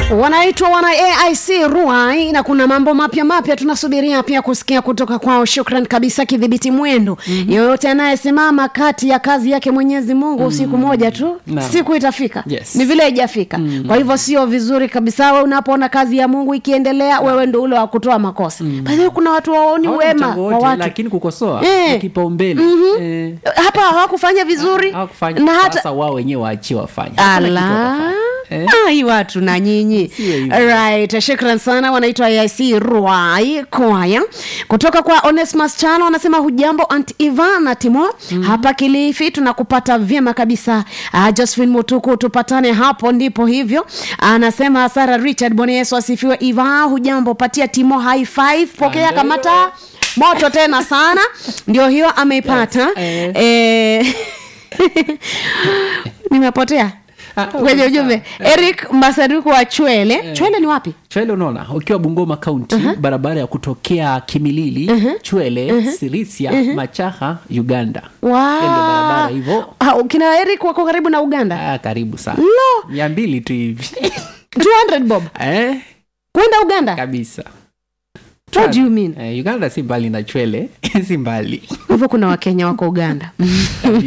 wanaitwa wana aic ruai na kuna mambo mapya mapya tunasubiria pia kusikia kutoka kwao shukran kabisa kidhibiti mwendo mm-hmm. yoyote anayesimama kati ya kazi yake mwenyezi mungu mm-hmm. siku moja tu Naam. siku itafika Yes. ni vile haijafika mm-hmm. kwa hivyo sio vizuri kabisa we unapoona kazi ya mungu ikiendelea wewe ndo ule wa kutoa makosa mm-hmm. kuna watu waoni Hawana wema mchango wa wote, watu lakini kukosoa Eh. ni kipaumbele Mhm. Eh, hapa hawakufanya vizuri hawakufanya na hata sasa wao wenyewe waachie wafanye Hakuna kitu ala watafanya. Eh? ai watu na nyinyi Siwe hivyo. right shukran sana wanaitwa aic ruai kwaya kutoka kwa onesmas chano wanasema hujambo ant ivana timo mm-hmm. hapa kilifi tunakupata vyema kabisa uh, josephine mutuku tupatane hapo ndipo hivyo anasema sara richard bwana yesu asifiwe iva hujambo patia timo high five pokea Ndio. kamata moto tena sana ndio hiyo ameipata Yes, eh. eh, nimepotea Ah, kwenye sawa. ujumbe Eh. eric masaduku wa chwele chwele ni wapi chwele unaona ukiwa bungoma kaunti barabara ya kutokea kimilili chwele sirisia machaha uganda Hiyo ndio barabara hivyo Ah, kina eric wako karibu na uganda ah, karibu sana Lo! mia mbili tu hivi 200 bob eh, kwenda uganda kabisa what do you mean eh, uganda si mbali na chwele si mbali hivyo kuna wakenya wako uganda